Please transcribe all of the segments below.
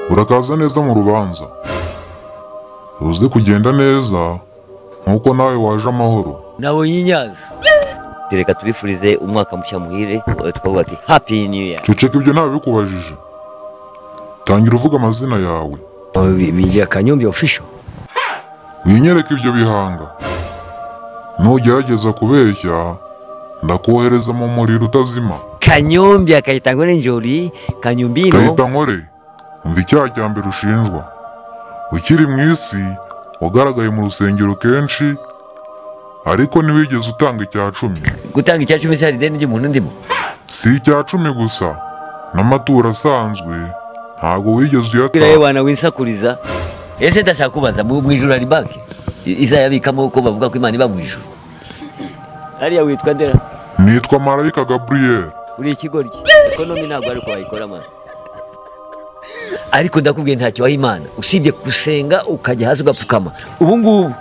urakaza neza mu rubanza uzi kugenda neza nk'uko nawe waje amahoro nabonye i nyanza reka tubifurize umwaka mushya muhire twavuga ati happy new year ceceka ibyo ntawe bikubajije tangira uvuga amazina yawe bigira kanyumbi official winyereke ibyo bihanga nugerageza kubeshya ndakohereza mu muriro utazima kanyumbi akayita ngo njori kanyumbino gahita nkore umva icyaha cya mbere ushinjwa ukiri mu isi wagaragaye mu rusengero kenshi ariko ntiwigeze utanga icya cumi gutanga icya cumi cyari ideni ry'umuntu ndimo si icya cumi gusa n'amaturo asanzwe ntabwo wigeze bwira uyatanga yewana winsakuriza ese ndashaka kubaza mu mu ijuru hari banki I- izayabikamo ko bavuga ko imana iba mu ijuru ariya witwa ndera nitwa marayika gaburiyeri uri ikigoryi ekonomi ntabwo ari uko wayikora mana ariko ndakubwiye ntacyo waha imana usibye gusenga ukajya hasi ugapfukama ubu ngubu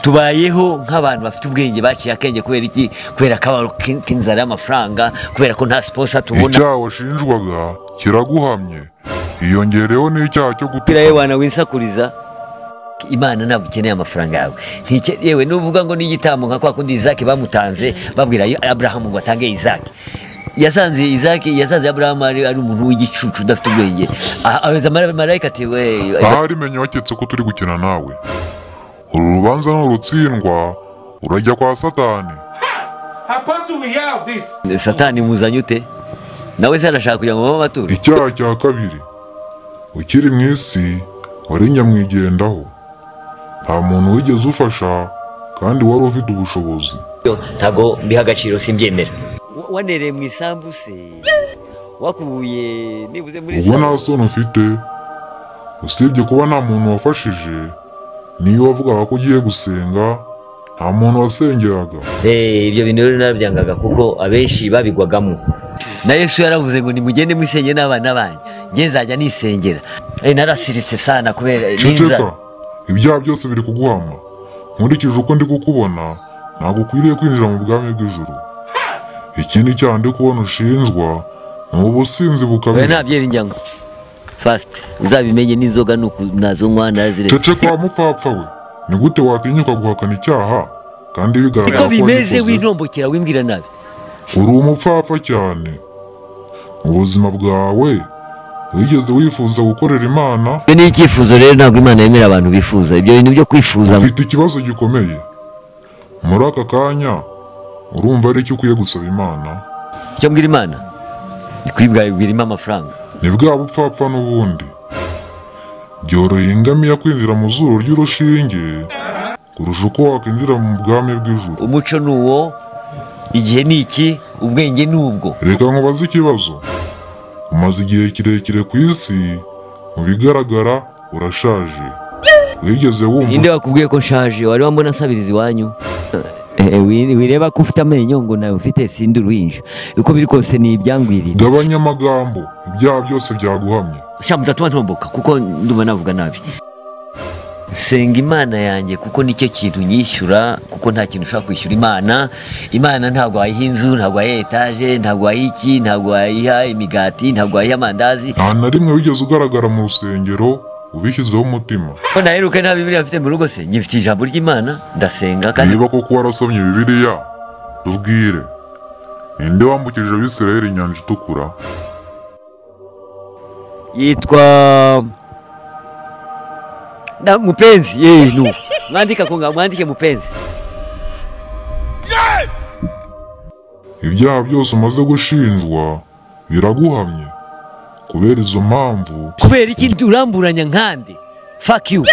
tubayeho nk'abantu bafite ubwenge baciye akenge kubera iki kubera akabaro k'in- k'inzara y'amafaranga kubera ko nta siposa tubona icyaha washinjwaga kiraguhamye hiyongereyeho n'icyaha cyo umupira gutukana w'abana winsakuriza imana ntabwo ikeneye amafaranga yawe Ntike- yewe nuvuga ngo n'igitambo nka kwa kundi izaki bamutanze babwira aburahamu ngo atange izaki yasanze izaki yasanze aburahamu ari, ari umuntu w'igicucu udafite ubwenge Ah, abaza mara- marayika ati we ahari menye waketse ko turi gukina nawe uru rubanza nurutsindwa urajya kwa satani Apostle, we hear of this. satani muzanye ute nawe se arashaka kugira ngo babe amaturo icyaha cya kabiri ukiri mu isi wari nyamwigendaho nta muntu wigeze ufasha kandi wari ufite ubushobozi ntago mbiha agaciro simbyemera wanereye mu isambu se wakubuye nibuze muri ubwo nta isambu. soni ufite usibye kuba nta muntu wafashije niyo wavugaga ko ugiye gusenga nta muntu wasengeraga Eh, ibyo bintu rero narabyangaga kuko abenshi babigwagamo na yesu yaravuze ngo nimugende musenge n'abana banyu nge nzajya nisengera Eh, narasiritse sana kubera ceceka n'inzara ibyaha byose biri kuguhama nkurikije uko ndi kukubona ntabwo ukwiriye kwinjira mu bwami bw'ijuru ikindi cyaha ndi kubona ushinjwa ni ubusinzi oya bukabije nta byirinjyango fast uzabimenye n'inzoga ni uku nazonywa naraziretse cece kwa mupfapfa we ni gute watinyuka guhakana icyaha kandi bigaragara niko bimeze wagikoze? w'intombokera wimbwira nabi uri umupfapfa cyane mu buzima bwawe wigeze wifuza gukorera imana ibyo ni icyifuzo rero ntabwo imana yemera abantu bifuza ibyo bintu byo kwifuza ufite ikibazo gikomeye muri aka kanya urumva ari icyo ukwiye gusaba imana icyo mbwira imana ni kwibwira impa amafaranga ni bwa bupfapfa n'ubundi byoroheye ingamiya kwinjira mu zuru ry'urushinge kurusha uko wakwinjira mu bwami bw'ijuru umuco ni uwo igihe ni iki ubwenge ni ubwo reka nkubaze ikibazo umaze igihe kirekire ku isi mu bigaragara urashaje wigeze wumva ninde wakubwiye ko nshaje wari wambona nsabiriza iwanyu Eh, eh, wi- wireba ko ufite amenyo ngo nawe ufite sindi uruhinja uko biri kose ni ibyangwiriye gabanya amagambo ibyaha byose byaguhamye sha mutatuma ntomboka kuko ndumva navuga nabi senga imana yanjye kuko nicyo kintu nyishyura kuko nta kintu ushobora kwishyura imana imana ntabwo wayiha inzu ntabwo wayiha etaje ntabwo wayiha iki ntabwo wayiha imigati ntabwo wayiha amandazi nta na rimwe wigeze ugaragara mu rusengero ubishyizeho umutima ko naheruka nta bibiri afite mu rugo se nyifitiye ijambo ry'imana ndasenga kandi niba koko warasomye bibiliya tubwire ninde wambukije abisirayeli inyanja itukura yitwa na mupenzi yeye nu mwandika kunga mwandike mupenzi ibyaha byose umaze gushinjwa biraguhamye kubera izo mpamvu kubera iki uramburanya nkande fuck you